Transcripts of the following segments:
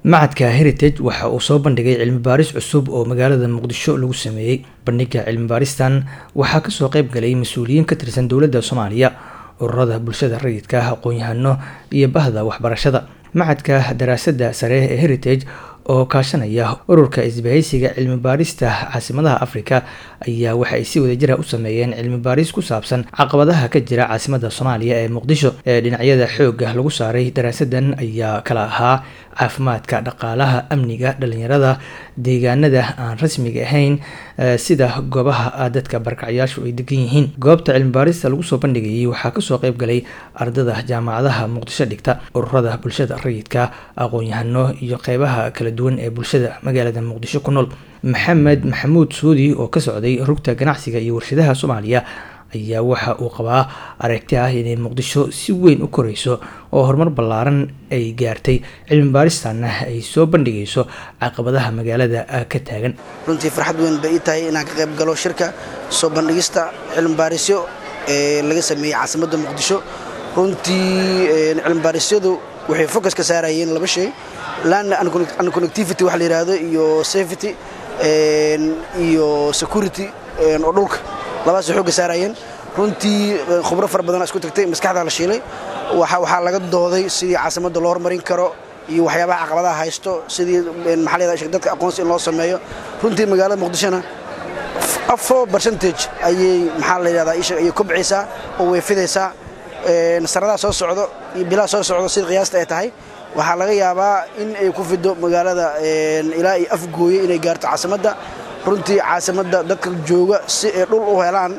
macadka heritage waxa uu soo bandhigay cilmi baaris cusub oo magaalada muqdisho lagu sameeyey bandhiga cilmi baaristan waxaa kasoo qeyb galay mas-uuliyiin ka tirsan dowladda soomaaliya ururada bulshada rayidka aqoon-yahano iyo bahda waxbarashada macadka daraasadda sare ee heritage oo kaashanaya ururka isbahaysiga cilmi baarista caasimadaha africa ayaa waxa ay si wadajira u sameeyeen cilmi baaris ku saabsan caqabadaha ka jira caasimada soomaaliya ee muqdisho ee dhinacyada xooga lagu saaray daraasadan ayaa kala ahaa caafimaadka dhaqaalaha amniga dhalinyarada deegaanada aan rasmiga ahayn sida goobaha dadka barkacyaashu ay degan yihiin goobta cilmi baarista lagu soo bandhigayay waxaa kasoo qeyb galay ardada jaamacadaha muqdisho dhigta ururada bulshada rayidka aqoon-yahano iyo qeybaha kala duwan ee bulshada magaalada muqdisho ku nool maxamed maxamuud suudi oo ka socday rugta ganacsiga iyo warshadaha soomaaliya ayaa waxa uu qabaa aragti ah inay muqdisho si weyn u koreyso oo horumar ballaaran ay gaartay cilmi baaristanna ay soo bandhigayso caqabadaha magaalada ka taagan runtii farxad weyn bay ii tahay inaan ka qayb galo shirka soo bandhigista cilmi baarisyo ee laga sameeyey caasimadda muqdisho runtii cilmi baarisyadu waxay focus ka saarayeen laba shay land and connectivity waxa la yidhaahdo iyo safety iyo security oo dhulka labadaasay xoogga saarayeen runtii khubro fara badan isku tagtay maskaxdaa la shiilay waxaa laga dooday sidii caasimadda loo horumarin karo iyo waxyaabaha caqabadaha haysto sidii maxaa la dadka aqoonsi in loo sameeyo runtii magaalada muqdishona afo percentage ayay maxaa la yidhahdaa isha ayay kobcaysaa oo way fidaysaa sanadaha soo socdo iyo bilaha soo socdo sida qiyaasta ay tahay waxaa laga yaabaa in ay ku fido magaalada ilaa iyo afgooye inay gaarto caasimadda runtii caasimadda dadka jooga si ay dhul u helaan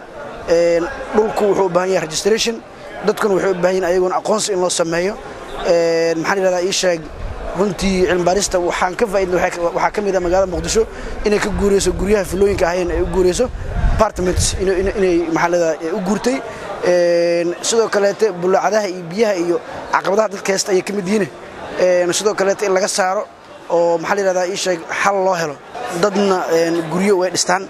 dhulku wuxuu u baahan yahay registration dadkuna wuxuu u baahan yahay ayaguna aqoonsi in loo sameeyo maxaan yidhahdaa ii sheeg runtii cilmibaarista waxaan ka faaidna waxaa ka mid ah magaalada muqdisho inay ka guurayso guryaha filooyinka ahayn ay u guurayso apartments inay maxaa leedahay u guurtay sidoo kaleete bulaacadaha iyo biyaha iyo caqabadaha dadka haysta ayay ka mid yihiin sidoo kaleete in laga saaro oo maxaa la yidhahdaa ii sheeg xal loo helo dadna guryo way dhistaan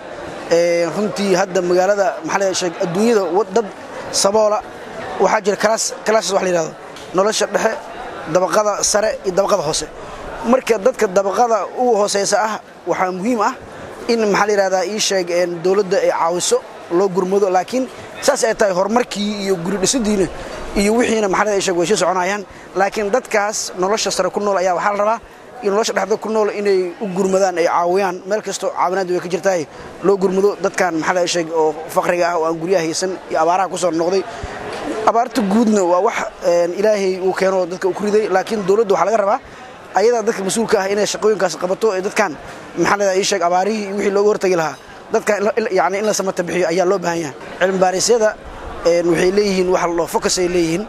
runtii hadda magaalada maxaa la sheeg adduunyada dad saboola waxaa jira classes wax la yidhahdo nolosha dhexe dabaqada sare iyo dabaqada hoose marka dadka dabaqada u hooseysa ah waxaa muhiim ah in maxaa la yidhahdaa ii sheeg dowladda ay caawiso loo gurmado laakiin saas ay tahay horumarkii iyo guri dhisidiina iyo wixiina maxaa la sheeg way sii soconayaan laakiin dadkaas nolosha sare ku nool ayaa waxaa la rabaa iyo nolosha dhexda ku nool inay u gurmadaan ay caawiyaan meel kastoo caawinaad way ka jirtahay loo gurmado dadkan maxaa la sheeg oo faqriga ah oo aan guryaha haysan iyo abaaraha ku soo noqday abaarta guudna waa wax ilaahay uu keeno dadka uu ku riday laakiin dowladda waxaa laga rabaa ayadaa dadka mas-uulka ah inay shaqooyinkaas qabato ee dadkan maxaa la ii sheeg abaarihii iyo wixii looga hortagi lahaa dadkan yani in la samata bixiyo ayaa loo baahan yahay cilmi baarisyada waxay leeyihiin wax la focus ay leeyihiin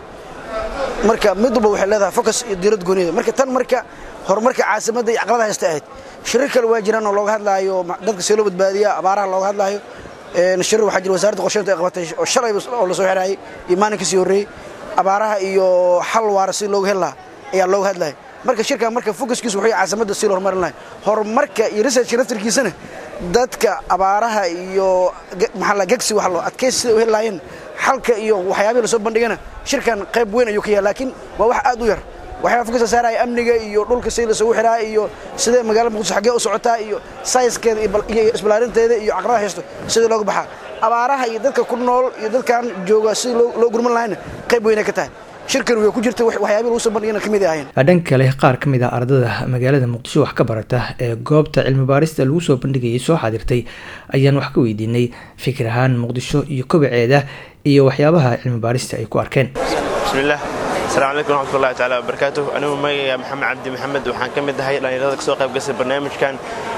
marka mid walba waxay leedahay focus iyo diirad gooniyada marka tan marka horumarka caasimadda iyo caqabada haysta ahayd shirar kale waa jiraan oo looga hadlaayo dadka see loo badbaadiya abaaraha looga hadlaayo shirar waxaa jira wasaaradda qorsheynta ay qabatay oo shalay oo la soo xiraayay iyo maalinka sii horreeyey abaaraha iyo xal waara si looga heli lahaa ayaa looga hadlaya marka shirkan marka focuskiisu wuxuu caasimadda si loo horumarin lahay horumarka iyo researchka naftarkiisana dadka abaaraha iyo maxaa la gegsi wax loo adkaysi sida u heli lahaayeen xalka iyo waxyaabihii lasoo bandhigana shirkan qayb weyn ayuu ka yahay laakiin waa wax aad u yar waxyaaba fokuska saaraya amniga iyo dhulka si lasoogu xiraa iyo sidee magaalada muqdisho xaggee u socotaa iyo sayskeeda iyo isbalaarinteeda iyo caqabada haysto sidii looga baxaa abaaraha iyo dadka ku nool iyo dadkan jooga sidii loo gurman lahayna qayb weynay ka tahay shirkan way ku jirta waxyaabihi lagu soo bandhigana ka mid ahayn dhanka kale qaar ka mid ah ardada magaalada muqdisho wax ka barata ee goobta cilmi baarista lagu soo bandhigayay soo xaadirtay ayaan wax ka weydiinay fikir ahaan muqdisho iyo kobaceeda iyo waxyaabaha cilmi baarista ay ku arkeen bismillaah asalaamu calaykum waraxmatullahi taala wabarakaatuh anigu magacayga maxamed cabdi maxamed waxaan ka mid ahay dhallinyarada kasoo qayb gasay barnaamijkan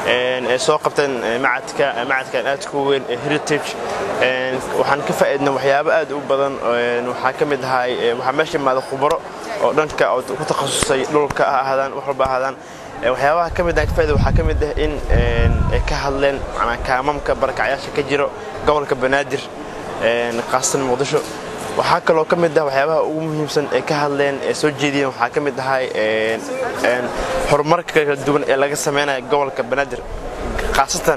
ee soo qabteen macadka macadkan aadka u weyn ee heritage waxaan ka faa'iidna waxyaabo aad u badan waxaa ka mid ahay waxaa meesha imaada khubaro oo dhanka ku takhasusay dhulka ha ahaadaan wax walba ahaadaan waxyaabaha ka mid ah ka faa'iida waxaa ka mid ah in ay ka hadleen macnaa kaamamka barakacyaasha ka jiro gobolka banaadir khaasatan muqdisho waxaa kaloo ka mid ah waxyaabaha ugu muhiimsan ee ka hadleen ee soo jeediyeen waxaa ka mid ahay horumarka kala duwan ee laga sameynaya gobolka banaadir khaasatan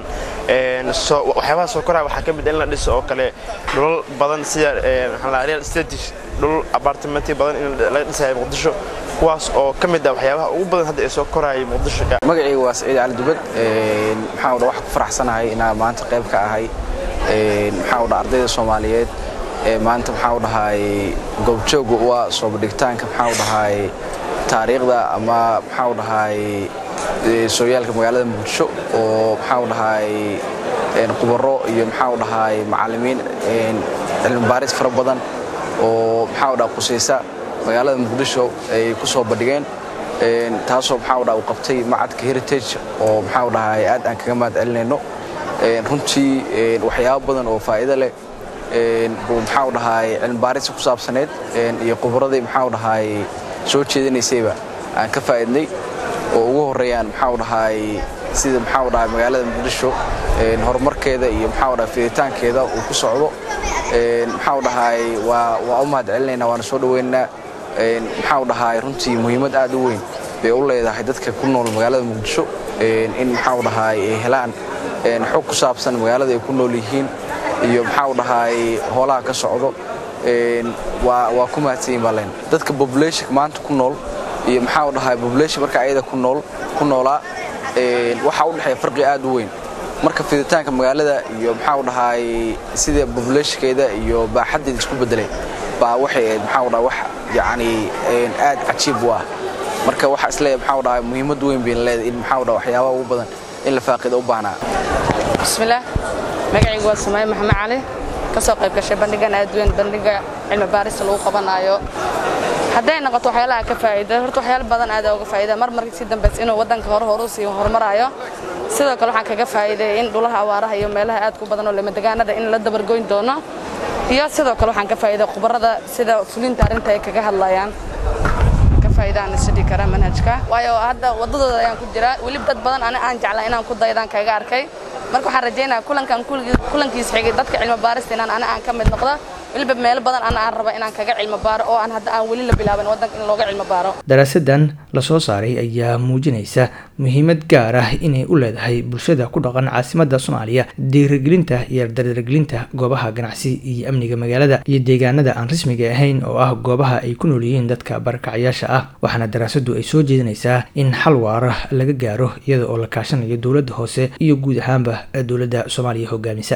waxyaabaha soo koraya waxaa ka mid in la dhiso oo kale dhulal badan sida real states dhul abartimenti badan in laga dhisayo muqdisho kuwaas oo ka mid ah waxyaabaha ugu badan hadda ee soo korayay muqdisho magacayga waa saciid cali dubad maxaa dha wax ku faraxsanahay inaan maanta qayb ka ahay maxaa dha ardayda soomaaliyeed ee maanta maxaa dhahay goobjooga u ah soo bandhigitaanka maxaa dhahay taariikhda ama maxaa dhahay sooyaalka magaalada muqdisho oo maxaa dhahay khubaro iyo maxaa dhahay macallimiin cilmi baaris fara badan oo maxaa dhaha qusaysa magaalada muqdisho ay ku soo bandhigeen taasoo maxaa dhaha uu qabtay macadka heritage oo maxaa dhahay aad aan kaga mahad celinayno runtii waxyaabo badan oo faa'iido leh buu maxaa dhahay cilmi baarisa ku saabsaneed iyo khubaradii maxaa dhahay soo jeedinaysayba aan ka faa'iidnay oo ugu horreeyaan maxaa dhahay sida maxaa dhahay magaalada muqdisho horumarkeeda iyo maxaa dhahay fiditaankeeda uu ku socdo maxaa dhahay waa waa u mahad celinaynaa waana soo dhaweynaynaa maxaa dhahay runtii muhiimad aad u weyn bay u leedahay dadka ku nool magaalada muqdisho in maxaa dhahay ay helaan xog ku saabsan magaalada ay ku nool yihiin iyo maxaa dhahay hoolaha ka socdo waa ku mahadsanyiin baa leen dadka population maanta ku nool iyo maxaa dhahay population marka ayada ku nool ku noolaa waxaa u dhexeeya farqi aad u weyn marka fiditaanka magaalada iyo maxaa dhahay sida populationkeeda iyo baaxaddeeda isku bedelay baa waxay ahayd maxaa dhahay wax yacni aad cajiib u ah marka waxaa isleeyahay maxaa dhahay muhiimad weyn bayna leedahay in maxaa dhahay waxyaabaha ugu badan in la faaqido u baahnaa bismillaah magacaygu waa sumaye maxamed cali ka soo qayb gashay bandhigan aad weyn bandhiga cilmi baarista lagu qabanaayo hadday noqoto waxyaalaha ka faa'iida horta waxyaalo badan aad uga faa'iida mar markii si dambaysa inuu waddanka hore hore u sii horumaraayo sidoo kale waxaan kaga faa'iiday in dhulaha awaaraha iyo meelaha aad ku badan oo lamadegaanada in la dabargoyn doono iyo sidoo kale waxaan ka faa'iiday khubarada sida fulinta arrinta ay kaga hadlayaan ka faa'iidaan isidhi kara manhajka waayo hadda waddadooda ayaan ku jiraa weli dad badan ani aan jeclaa inaan ku daydaan kaga arkay marka waxaan rajaynayaa kulankan kulankiis xigay dadka cilmi baarista inaan ani aan ka mid noqdo weliba meelo badan ana aan raba inaan kaga cilmi baaro oo aan hadda aan weli la bilaaban waddanka in looga cilmi baaro daraasadan lasoo saaray ayaa muujinaysa muhiimad gaar ah inay u leedahay bulshada ku dhaqan caasimadda soomaaliya dhiirigelinta iyo dardargelinta goobaha ganacsi iyo amniga magaalada iyo deegaanada aan rasmiga ahayn oo ah goobaha ay ku nool yihiin dadka barakacyaasha ah waxaana daraasadu ay soo jeedinaysaa in xal waara laga gaaro iyada oo la kaashanayo dowladda hoose iyo guud ahaanba dowladda soomaaliya hogaamisa